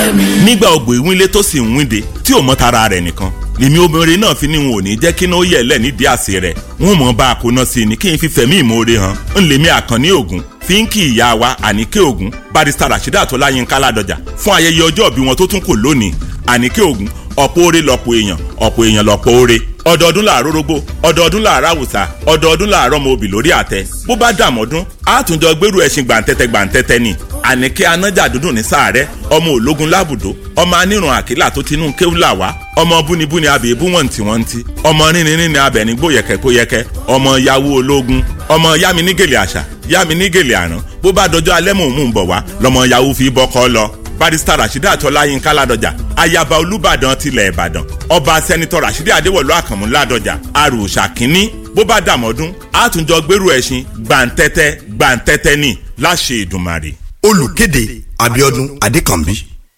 pẹ́ mi. nígbà ògbò ìwínlé tó sì ń wínde tí ò mọ tara rẹ̀ nìkan lèmi obìnrin náà fi ní wọn ò ní jẹ́ kí náà yẹ̀ lẹ̀ nídìí àsè rẹ̀ wọn mọ̀ bá a kó náà sí ni kí n fi fẹ̀mí ìmoore hàn ń lèmi àkànní ògùn fi ń kí ìyá wa àníkè ògùn barista rasheeda tọ́láyínká ládọjà fún ayẹyẹ ọjọ́ ìbí wọn tó tún kò lónìí àníkè ògùn ọ̀pọ̀ oore lọ̀pọ̀ èèyàn ọ̀pọ̀ èèyàn lọ̀pọ̀ oore ọdọọdún làárọ̀ rógbó ọdọọdún làárọ̀ àwùsà ọdọọdún làárọ̀ ọmọ òbí lórí àtẹ bó bá dàmọ́dún àtúnjọ gbèrú ẹṣin gbàǹtẹ́tẹ́ gbàǹtẹ́tẹ́ ni àníkẹ́ anájà dúdùn ní sàárẹ̀ ọmọ ológun lábùdó ọmọ anírun àkílà tó tinú kéwùlà wá ọmọ búnibúni abèébú wọn tí wọn ti ọmọ rínrin ní abẹ̀ní gbóyẹ̀kẹ́ kóyẹ̀kẹ́ ọmọ yahoo ológun ọmọ yámi nígèlè àṣà yámi nígèlè àrán bó bá dọjọ́ alẹ́ mò ń mú un bọ̀ wá lọmọ yahoo fi bọ́kọ́ lọ barista rasheeda tọ́láyínká ládọjà ayaba olùbàdàn tilẹ̀ ìbàdàn ọba sẹ́nitọ́ rasheeda adéwọ̀lú àkànmú ládọjà arùsà kínní bó bá dàmọ́dún àtúnjọ gbèrú ẹṣin gbàǹtẹ́tẹ́ gbàǹtẹ́tẹ́ ní láṣẹ ìdùmarè. olùkéde abiodun adekanbi.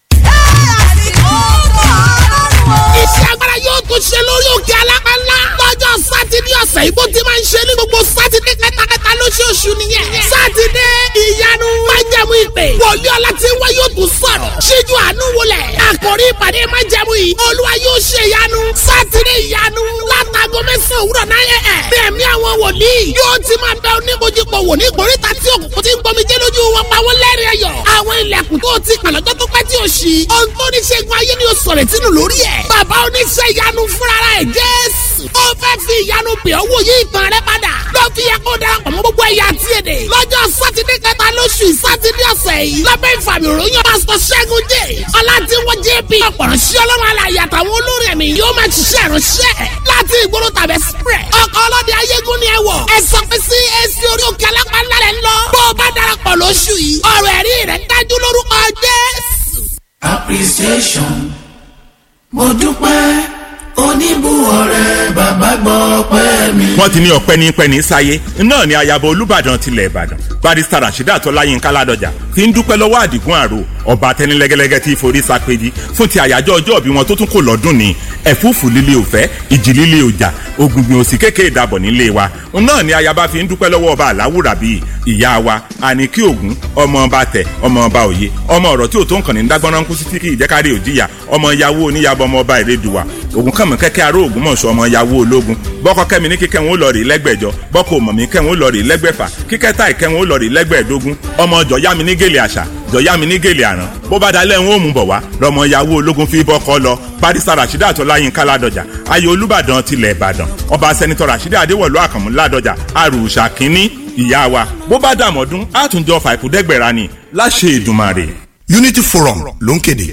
iṣẹ́ agbára yóò tún ṣe lórí òkè alápánlá lọ́jọ́ sátidé ọ̀sẹ̀ yìí bó ti máa ń ṣe ní gbogbo sátidé kẹtàkẹtà lóṣooṣù nìyẹn sátidé ìyanu májẹ̀mú ìpè wòlíì ọlá tí wọ́n yóò tún sọ̀rọ̀ ṣíjú àánú wọlẹ̀ àkòrí ìpàdé májẹ̀mú yìí olúwa yóò ṣe ìyanu sátidé ìyanu látago mẹ́sàn-án òwúrọ̀ náírà ẹ̀ bí ẹ̀mí àwọn wòlíì yóò ti máa bẹ oníkojúpọ̀ wò ní ìkórìtà tí òkùnkùn ti ń gbomi jẹ́ lójú wọn pa wọ́n lẹ́rìn ayọ̀ àwọn ilẹ̀kùn tó ti pàlọ́jọ́ tó pẹ́ tí ò ṣí ohun tó ní ṣẹ́gun ayé ni ó sọ̀rọ̀ tínú lórí ẹ̀ bàbá oníṣẹ́ ìyanu fúnra ẹ̀ jésù ó fẹ́ fi ìyanu pè ọ́ wòye ìtàn rẹ padà ló fi yẹ kó darapọ̀ mọ́ gbogbo ẹ̀yà àti èdè lọ́jọ́ sátidé kẹta lóṣù sátidé ọ̀sẹ̀ yìí lábẹ́ ìfàmì òròyìn pásítọ̀ ṣẹ́gun dé ọ̀làdínwó jp ọ̀pọ̀rọ̀ sí ọlọ́run alàyè àtàwọn olórí ẹ̀mí yóò máa ṣiṣẹ́ ìránṣẹ́ láti ìgboro tàbí express ọkọ̀ ọlọ́dẹ ayégún ni ẹ wọ̀ ẹ sọ pé sí èsì orí òkè alápá ńlá rẹ lọ bó o bá darapọ̀ lóṣù yìí ọ̀rọ̀ ẹ̀rí rẹ̀ dájú lórúkọ jésù. appreciation mo dúpẹ́ oníbùwọ̀rẹ́ bàbá gbọ́ pẹ́ mi. wọ́n ti ní ọpẹ́ ní pẹ́ ní sáyé náà ni ayaba olùbàdàn tilẹ̀ ìbàdàn barista rasheeda tọ́láyínká ládọjà ti ń dúpẹ́ lọ́wọ́ àdìgún àrò ọba tẹnilẹ́gẹ́lẹ́gẹ́ tí forí sápẹ́jì fún ti àyájọ́ ọjọ́ ìbí wọn tó tún kò lọ́dún ní ẹ̀fúùfù líle òfẹ́ ìjì líle òjà ògùngbìn òsì kéèké ìdàbọ̀ nílé wa náà ni ayaba fi ń dúpẹ́ lọ́wọ́ ọba àláwùrà bíi ìyá wa àníkí ògún ọmọ ọba tẹ ọmọ ọba òye ọmọ ọ̀rọ̀ tí ò tó nǹkan ní dágbọ́n kú sí tí kì í jẹ́kárí òjìyà ọmọ yahoo oníyàbọ̀ ọmọ ọba ìrẹ́dùwà ògùn kànmọ́ kẹ́kẹ́ aró ògún mọ̀ṣọ́ ọmọ yahoo ológun bọ́kọ kẹ́mi ní kíkẹ́ wọn ó lọ rí lẹ́gbẹ̀jọ bọ́kọ mọ̀mí kẹ́ wọn ó lọ rí lẹ́gbẹ̀fà kíkẹ́ táì kẹ́ wọn ó lọ rí lẹ́gbẹ̀ẹ́dógún ọmọ jọ̀yàmí ní gèlè àṣà jọ̀yàmí ní gèlè àrán bó bá dalẹ̀ ń ó mú bọ̀ wá lọ́mọ yahoo ológun fi bọ́kọ lọ barista rasheeda tọ́láyínká ládọjà ayé olùbàdàn tilẹ̀ ìbàdàn ọba sẹ́nitọ́ rasheeda adéwọ̀lú àkànmú ládọjà àrùsà kínní ìyá wa bó bá dàmọ́dún àtúnjọ fàìkúdẹ́gbẹ̀rà ni láṣẹ ìdùmarè. unity forum ló ń kéde.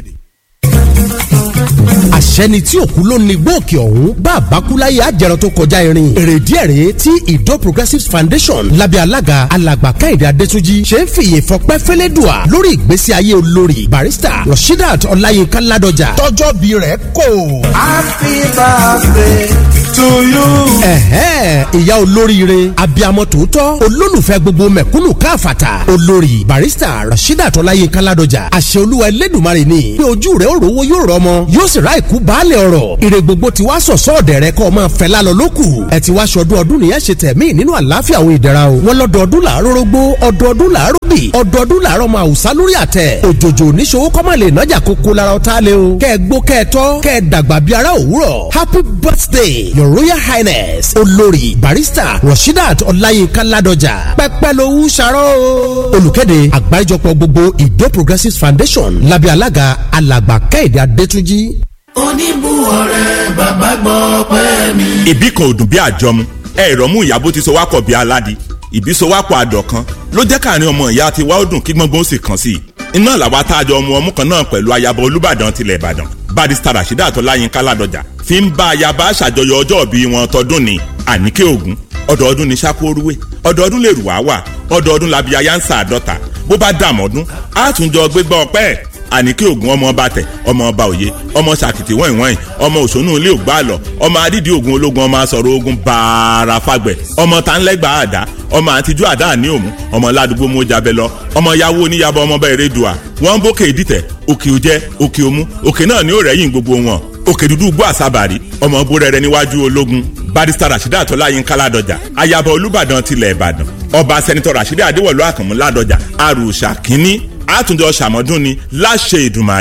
àṣẹni tí òkú ló ní gbòòkè ọ̀hún bá àbákúláyé àjẹrọ tó kọjá irin èrèdí ẹ̀rẹ́ tí ìdó progressives foundation lábẹ́ alága alàgbà káyọ̀dé adétúnjì ṣe ń fìyè fọpẹ́ fẹ́lẹ́dùà lórí ìgbésí ayé olórí barista rasheedat ọláyínká ládọjà tọjọ́ bí rẹ̀ kò. happy birthday to you. ẹ̀hẹ́n ìyá olóríire abiyamọ tòótọ́ olólùfẹ́ gbogbo mẹ̀kúnnù káfàtà olórí barista rasheedat ọláyínká ládọjà àṣẹ olúwa ẹlẹ́dùnmarè ni pé ojú rẹ̀ ó rówó yóò rọmọ yóò sì ra ìkú baálẹ̀ ọ̀rọ̀ ire gbogbo ti wá sọ̀sọ́ ọ̀dẹ̀ rẹ kọ́ ọ máa fẹ́ lálọ́ lókù ẹ ti wá ṣọdún ọdún nìyẹn ṣe tẹ̀mí nínú àlàáfíà àwọn ìdẹ̀ra o wọn lọ́dọọdún làárọ̀ rógbó ọdọọdún làárọ̀ bì ọdọọdún làárọ̀ máa wùsá lórí àtẹ òjòjò oníṣòwò kọ́ máa lè nájà kókó lára ọ̀tá lé o kẹ́ ẹ gbó kẹ́ ẹ tọ́ kẹ́ ẹ dàgbà bí ara òwúrọ̀ happy birthday your royal highness olórí barista rasheedat ọláyínká ládọjà pẹ́pẹ́ lówó ṣàrọ́ o. olùkéde àgbáríjọpọ̀ gbogbo ìdó progressives foundation lábẹ́ alága alàgbà kẹ́hìndé adétúnjì oníbùwọ̀rẹ́ bàbá gbọ́ pẹ́ mi. ìbí kan ò dùn bí àjọmu ẹ ìrọ̀mú ìyàbó ti so wá pọ̀ bí aládì ìbí so wá pọ̀ àdọ̀kan ló jẹ́ káàrin ọmọ ìyá tiwa ó dùn kí gbọ́ngbọ́n ó sì kàn sí i iná làwa tá a jọ ọmọ ọmú kan náà pẹ̀lú ayaba olúbàdàn tilẹ̀ ìbàdàn barista rasheeda àtọ́láyínká ládọjà fi ń bá ayaba ṣàjọyọ̀ ọjọ́ ìbí wọn tọdún ní àníkè ògún ọdọọdún ní sákóoruwé ọdọọdún lè rù wá wà ọdọọdún làbí ayáǹsà àdọ́ta bó bá dàmọ́dún àtúnjọ gbégbá ọpẹ́ àníkè ògùn ọmọ ọba tẹ ọmọ ọba òye ọmọ sàkìtì wọ̀nyí wọ̀nyí ọmọ òṣónú ilé ògbà àlọ ọmọ adídì ogun ológun ọmọ asọ̀rọ̀ ogun bààrà fagbẹ̀ ọmọ tanlẹ́gbà àdá ọmọ àtijú àdá àní òmù ọmọ ládùúgbò mojabẹ lọ ọmọ yàwó oníyàbọ ọmọ bá erédùà wọn bókè ìdìtẹ̀ òkè òjẹ òkè òmù òkè náà ní òrẹ́yìn gbogbo wọn òkè dúdú gbọ́ àsábàrí ọmọ búrẹ́rẹ́ níwájú ológun barista rasheeda tọ́láyínká ládọjà ayaba olúbàdàn tilẹ̀ ìbàdàn ọba sẹ́nitọ́ rasheeda adéwọ̀lú àkànmú ládọjà àrùsà kínní àtúndọ̀ ṣàmọ́dún ni láṣẹ ìdùmarè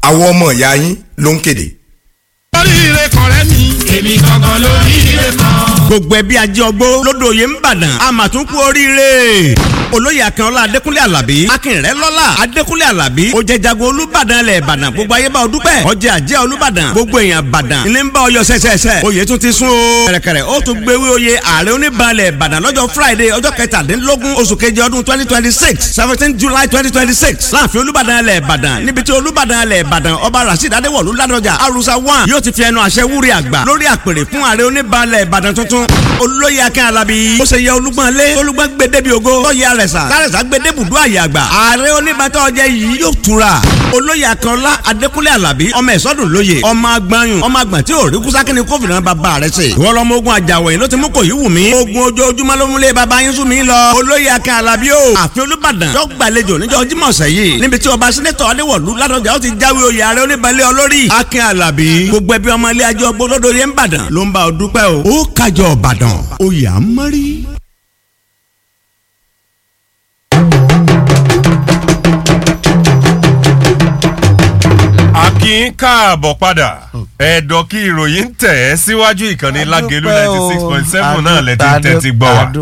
àwọn ọmọ ìyá yín ló ń kéde. oríire kọ̀rẹ́ mi èmi gangan lóríire kan. gbogbo ẹbí ajé ọgbó lódòye ń bàdàn àmàtúnkù oríire olóyè akínọlá adékúnlé alábí akínrẹ lọlá adékúnlé alábí ó jẹ jagun olúbàdàn ilẹ̀ ìbàdàn gbogbo ayé bá ọ dúpẹ́ ọjà àjẹ́ olúbàdàn gbogbo èèyàn bàdàn ilé ń bá ọyọ sẹsẹsẹ oyè tún ti sún o kẹrẹkẹrẹ ó tún gbéwé oyè ààrẹ oníbalẹ̀ ìbàdàn lọ́jọ́ friday ọjọ́ kẹtàdínlógún oṣù keje ọdún twenty twenty six seventeen july twenty twenty six láàfin olúbàdàn ilẹ̀ ìbàdàn níbi tí olúbàdàn ilẹ̀ ìbàdàn ọba rasheed adéwọ̀lú ládọjà arusa one yóò ti fi ẹnu àṣẹ wúri àgbà lórí àpèrè fún ààrẹ oníbalẹ̀ ìbàdàn tuntun olóyè akín alábí ó ṣe yẹ olúgbọ́n lé olúgbọ́n gbé débi ògo tọ́yẹ àrẹ̀sà kárẹ̀sà gbé débùdó àyè àgbà ààrẹ oníbàtà ọjẹ́ yìí yóò tura olóyè akínọlá adékúnlé alábí ọmọ ẹ̀sọ́dún lóye ọmọ agbanyun ọmọ àgbọ̀n tí ò rí kúsákínní kófìrí bàbá rẹ̀ ṣe ìwọ lọmọ ogun àjàwọ̀ yìí ló ti mú kò yí wù mí ogun ojoojúmọ́ ló múlé bàbá yín sún mi lọ olóyè akín alábí o àfin olúbàdàn yóò gbàlejò níjọ́ jímọ̀ ọ̀sẹ̀ yìí níbi tí ọba sẹ́nẹ́tọ̀ adéwọ̀lú ládọjà ó ti jáwé oyè ààrẹ oníbalẹ̀ olórí akín alábí gbogbo ẹbí ọmọ ilé ajọ́ gbólódò yẹn ń bàdàn ló ń bá ọ dúpẹ́ o ó kájọ ọ̀bàdàn oyè à ń mọ́rí. a kí n káàbọ̀ padà ẹ̀dọ̀ kí ìròyìn ń tẹ̀ ẹ́ síwájú ìkànnì lágẹ̀lú ninety six point seven náà lẹ́tí tẹ́tí gbọ́ wa.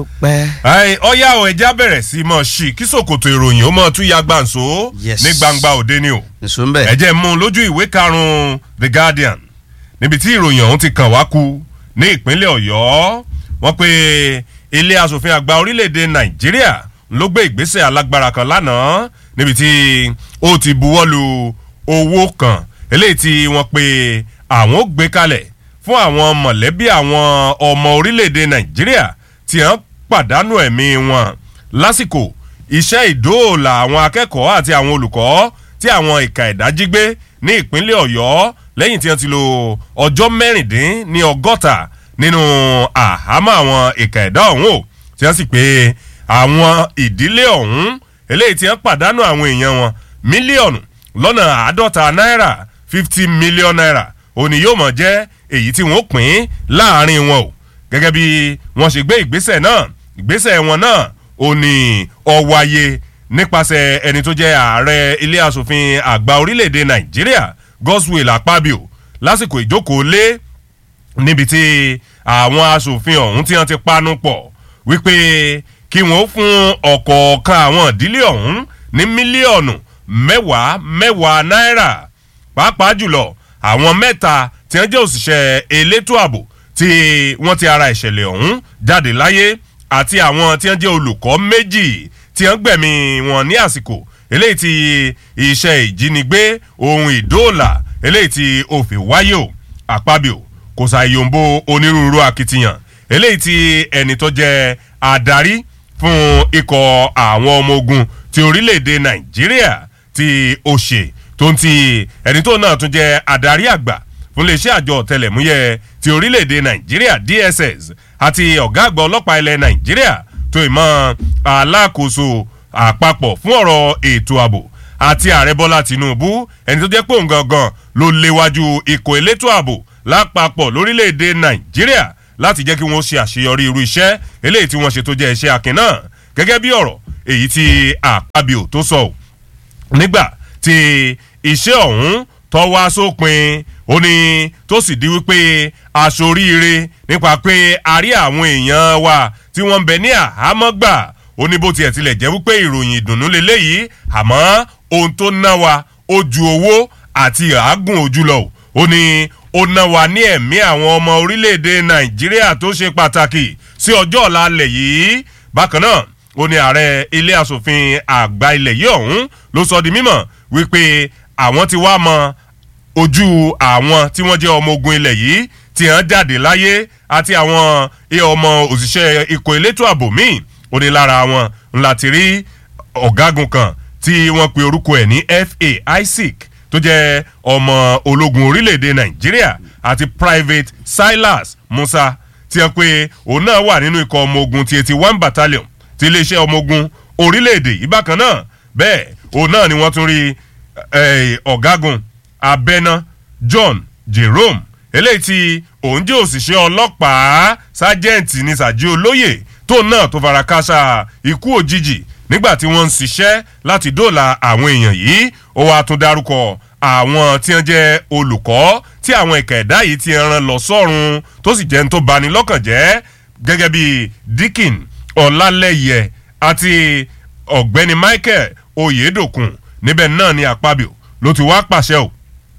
Ẹ, ọ̀yá ọ̀ ẹja bẹ̀rẹ̀ sí mọ̀ ṣì kí sòkòtò ìròyìn ó mọ̀ tún ya gbàǹso Yes. ní gbangba òde ni o. nsúmbẹ̀. ẹ jẹ́ mú un lójú ìwé karùn-ún The Guardian níbi tí ìròyìn ọ̀hún ti kàn wá ku ní ìpínlẹ̀ Ọ̀yọ́ wọ́n pe ilé asòfin àgbà orílẹ̀-èdè Nàìjíríà ló gbé ìgbésẹ̀ alágbára kan lánàá níbi tí ó ti buwọ́lu owó kan eléyìí tí wọ́n pe àwọn ó gbé kalẹ̀ fún àwọn mọ̀lẹ́bí àwọn ọmọ orílẹ̀-èdè Nàìjíríà tí wọ́n pàdánù ẹ̀mí wọn lásìkò iṣẹ́ ìdóòlà àwọn akẹ́kọ̀ọ́ àti àwọn olùkọ́ tí àwọn ìka ẹ̀dá jí gbé ní ìpínlẹ̀ Ọ̀yọ́ lẹ́yìn tí wọ́n ti lo ọjọ́ mẹ́rìndín ní ọgọ́ta nínú àhámọ́ àwọn ìka ẹ̀dá ọ̀hún o tí wọ́n sì pé àwọn ìdílé ọ̀hún eléyìí tí wọ́n pàdánù àwọn èèyàn wọn mílíọ̀nù lọ́nà àádọ́ta náírà fifty million naira òní yóò mọ̀ jẹ́ èyí tí wọ́n pín láàrin wọn o gẹ́gẹ́ bí wọ́n ṣe gbé ìgbésẹ̀ náà ìgbésẹ̀ wọn náà ò ní ọ̀wáyé nípasẹ̀ ẹni tó jẹ́ ààrẹ ilé asòfin àgbà orílẹ̀-èdè nàìjíríà Godswill Akpabio lásìkò ìjókòó lé níbi tí àwọn asòfin ọ̀hún tí wọ́n ti panu pọ̀ wípé kí wọ́n fún ọ̀kọ̀ọ̀kan àwọn ìdílé ọ̀hún ní mílíọ̀nù mẹ́wàá mẹ́wàá náírà pàápàá jùlọ àwọn mẹ́ta tí wọ́n jẹ́ òṣìṣẹ́ elétò ààbò tí wọ́n ti ara ìṣẹ̀lẹ̀ ọ̀hún jáde láyé àti àwọn tí wọ́n jẹ́ olùkọ́ méjì tí wọ́n gbẹ̀mí wọn ní àsìkò eléyìí tí iṣẹ́ ìjínigbé ohun ìdóòlà eléyìí tí ó fi wáyé o àpábíò kò ṣàyòǹbo onírúurú akitiyan eléyìí tí ẹni tó jẹ́ adarí fún ikọ̀ àwọn ọmọ ogun ti orílẹ̀-èdè nàìjíríà tí ó ṣe tó ń ti ẹni tó náà tún jẹ́ adarí àgbà fún iléeṣẹ́ àjọ ọ̀tẹlẹ̀múyẹ́ ti orílẹ̀-èdè nàìjíríà dss àti ọ̀gá àgbà ọlọ́pàá ilẹ̀ nàìjíríà tó ìmọ̀ alákòóso àpapọ̀ fún ọ̀rọ̀ ètò ààbò àti ààrẹ bọ́lá tìǹbù ẹni tó jẹ́ pé òun gangan ló léwájú ikọ̀ elétò ààbò lápapọ̀ lórílẹ̀‐èdè nàìjíríà láti jẹ́ kí wọ́n ṣe àṣeyọrí irú iṣẹ́ eléyìí tí wọ́n ṣe tó jẹ́ iṣẹ́ akin náà gẹ́gẹ́ bí ọ̀rọ̀ èyí tí àpábíò tó sọ ò nígbà tí iṣẹ́ ọ̀hún tó wá sópin ó ní tó sì di wípé aṣoríire nípa pé a rí àwọn èèyàn wa tí wọ́n ń bẹ ní àhámọ́ gbà ó ní bó tiẹ̀ tilẹ̀ jẹ́ wípé ìròyìn ìdùnnú leléyìí àmọ́ ohun tó ná wa ó ju owó àti àágùn ojú lọ ó ní ó ná wa ní ẹ̀mí àwọn ọmọ orílẹ̀-èdè nàìjíríà tó ṣe pàtàkì sí ọjọ́ ọ̀la alẹ̀ yìí bákan náà ó ní ààrẹ ilé asòfin àgbà ilẹ̀ yìí ọ̀hún ló sọ di mímọ̀ wípé àwọn ti wá mọ ojú àwọn tí wọ́n jẹ́ ọmọ ogun ilẹ̀ yìí tí wọ́n jáde láyé àti àwọn ọmọ òṣìṣẹ́ ikọ̀ elétò ààbò míì ó ní lára wọn ńlá ti rí ọ̀gágun kan tí wọ́n pe orúkọ ẹ̀ ní fa isaac tó jẹ́ ọmọ ológun orílẹ̀-èdè nàìjíríà àti private silas musa tí wọ́n pe òun náà wà nínú ikọ̀ ọmọ ogun ti eighty one battalion ti iléeṣẹ́ ọmọ ogun orílẹ̀-èdè yìí bákan náà bẹ́ẹ̀ òun náà ni wọ́n tún rí ọ̀gágun abẹ́ná john jerome eléyìí tí òun jẹ́ òṣìṣẹ́ ọlọ́pàá sájẹ́ǹtì ní sàjí olóyè tó náà tó fara káṣá ikú òjijì nígbà tí wọ́n ń ṣiṣẹ́ láti dóòlà àwọn èèyàn yìí ó wàá tún dárúkọ àwọn tí wọ́n jẹ́ olùkọ́ tí àwọn ìkà ẹ̀dá yìí ti rán lọ sọ́run tó sì jẹ́ ń tó bani lọ́kàn jẹ́ gẹ́gẹ́ bí Dikin Ọlálẹ́yẹ àti ọ̀gbẹ́ni Michael Oyedokun níbẹ̀ náà ni Akpabio ló ti wá pàṣẹ o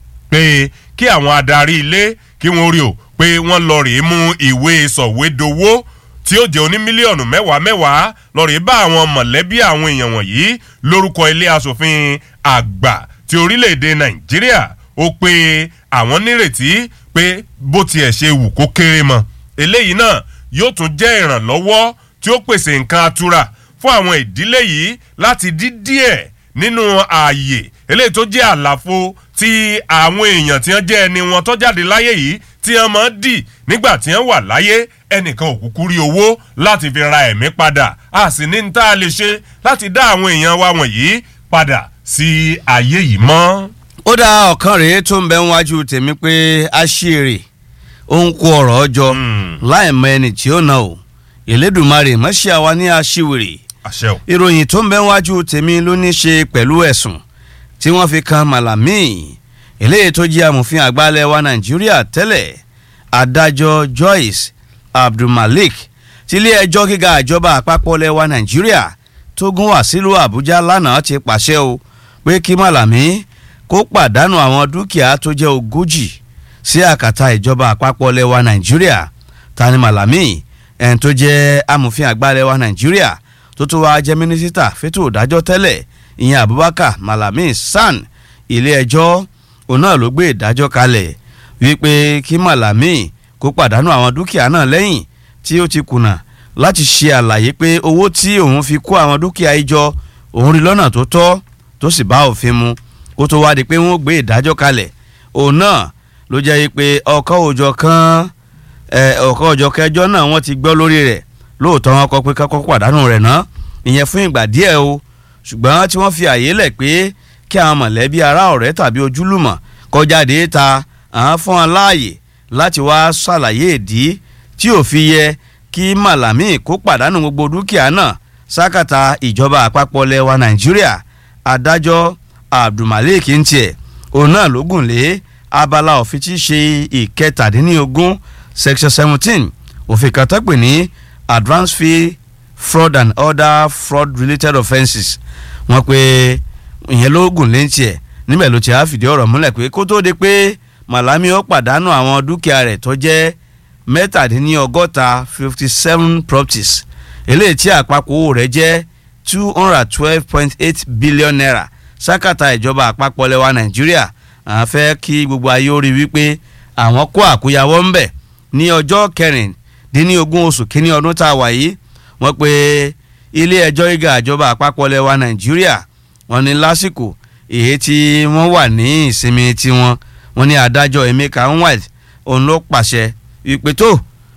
pé kí àwọn adarí ilé kí wọ́n rí o pé wọ́n lọ rèé mú ìwé sọ̀wédowó tí ó jẹ́ oní mílíọ̀nù mẹ́wàá mẹ́wàá lọ rèé bá àwọn mọ̀lẹ́bí àwọn èèyàn wọ̀nyí lórúkọ ilé asòfin àgbà ti orílẹ̀-èdè Nàìjíríà ó pé àwọn nírètí pé bó tiẹ̀ ṣe wù kó kéré mọ́ eléyìí náà yóò tún jẹ́ ìrànlọ́wọ́ tí ó pèsè nǹkan atura fún àwọn ìdílé yìí láti dí díẹ̀ nínú ààyè eléyìí tó jẹ́ àlàfo tí àwọn èèyàn tí wọ́n jẹ́ ẹni wọn tó jáde láyé yìí tí wọ́n máa ń dì nígbà tí wọ́n wà láyé ẹnìkan ò kúkú rí owó láti fi ra ẹ̀mí padà a sì ní ní tá a lè ṣe láti dá àwọn èèyàn wa wọ̀nyí padà sí ayé yìí mọ́. ó dá ọ̀kan rèé tó ń bẹ níwájú tèmi pé a ṣe èrè ó ń kó ọ̀rọ̀ ọjọ́ láì mọ ẹni tí ó na o Elédùmarè mọ́ṣẹ́ àwa ní aṣíwèrè àṣẹ o. ìròyìn tó ń bẹ níwájú tèmi ló ní ṣe pẹ̀lú ẹ̀sùn tí wọ́n fi kan Malami eléyìí tó jẹ́ amòfin àgbàlẹ̀ wa Nàìjíríà tẹ́lẹ̀ adájọ́ Joyce Abdulmalik tílé ẹjọ́ gíga ìjọba àpapọ̀ lẹ́wà Nàìjíríà tó gún wá sílùú Àbújá lánàá ti pàṣẹ o pé kí Malami kó pàdánù àwọn dúkìá tó jẹ́ ogójì sí àkàtà ìjọba àpapọ̀ lẹ́wà Nàìjíríà tani Malami ẹni tó jẹ́ amòfin àgbàlẹ̀ wa Nàìjíríà tó tó wá jẹ́ mínísítà fétò ìdájọ́ tẹ́lẹ̀ ìyẹn Abubakar Malami San ilé ẹjọ́ òun náà ló gbé ìdájọ́ kalẹ̀ wípé kí Malami kó pàdánù àwọn dúkìá náà lẹ́yìn tí ó ti kùnà láti ṣe àlàyé pé owó tí òun fi kó àwọn dúkìá yìí jọ òun rí lọ́nà tó tọ́ tó sì bá òfin mu kó tó wá di pé wọ́n gbé ìdájọ́ kalẹ̀ òun náà ló jẹ́ pé ọkọ̀ òjọ̀ kan ọkọ̀ òjọ̀ kẹjọ náà wọ́n ti gbọ́ lórí rẹ̀ lóòótọ́ wọn kọ pé kọ́kọ́ pàdánù rẹ̀ ná ìyẹn fún ìgbà díẹ̀ o ṣùgbọ́n tí wọ́n fi àyè lẹ̀ pé kí àwọn mọ̀lẹ́bí ará ọ̀rẹ́ tàbí ojúlùmọ̀ kọjáde ta àwọn fún wọn láàyè láti wá ṣàlàyé ìdí tí ò fi yẹ kí Malami kó pàdánù gbogbo dúkìá náà sákàtà ìjọba àpapọ̀ lẹwa Nàìjíríà adájọ́ Abdulmalik ń tiẹ̀ òun náà ló gùn lé abala òfin tí í ṣe ìkẹtàdínlógún section seventeen òfin kan tó pè ní advance fee fraud and other fraud related offences wọ́n pé ìyẹn ló gùn lé ń tiẹ̀ níbẹ̀ ló ti á fìdí ọ̀rọ̀ múlẹ̀ pé kó tó di pé Malami ó pàdánù àwọn dúkìá rẹ̀ tó jẹ́ mẹ́tàdínlọ́gọ́ta fifty seven properties eléyìí tí àpapọ̀ owó rẹ̀ jẹ́ two hundred twelve point eight billion naira sákàtà ìjọba àpapọ̀ lẹ́wà Nàìjíríà àwọn fẹ́ kí gbogbo ayé ó rí wípé àwọn kó àkóyawọ́ ń bẹ̀ ní ọjọ́ kẹrìndínlógún oṣù kínní ọdún tá a wà yìí wọ́n pe ilé ẹjọ́ gíga ìjọba àpapọ̀ lẹ́wà Nàìjíríà wọ́n ní lásìkò èyí tí wọ́n wà ní ìsinmi tiwọn wọ́n ní adájọ́ Emeka Nwite òun ló pàṣẹ ìpè tó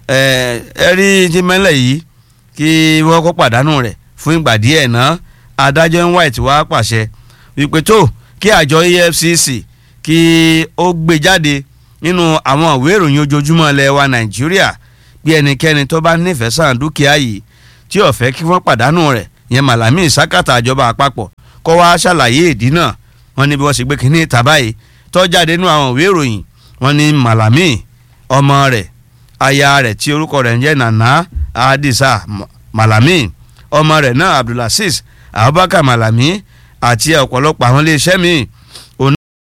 ẹ rí jímẹ́lẹ̀ yìí kí wọ́n kó pàdánù rẹ̀ fún ìgbà díẹ̀ náà adájọ́ Nwite wá pàṣẹ ìpè tó kí àjọ EFCC kí ó gbé jáde nínú àwọn ìwé ìròyìn ojoojúmọ́ ilẹ̀ wa Nàìjíríà bí ẹnikẹ́ni tó bá nífẹ̀ẹ́ sàn dúkìá yìí tí ó fẹ́ kí wọ́n pàdánù rẹ̀ yẹn Malami sákàtà ìjọba àpapọ̀ kọ́ wá ṣàlàyé ìdí náà wọ́n ní bí wọ́n ṣe gbé kínní ìta báyìí tó jáde nínú àwọn ìwé ìròyìn wọ́n ní Malami ọmọ rẹ̀ aya rẹ̀ tí orúkọ rẹ̀ ń jẹ́ Nana Adisa Malami ọmọ rẹ̀ náà Abdulaziz Abubakar Malami àti ọ̀pọ̀lọpọ̀ àwọn iléeṣẹ́ míì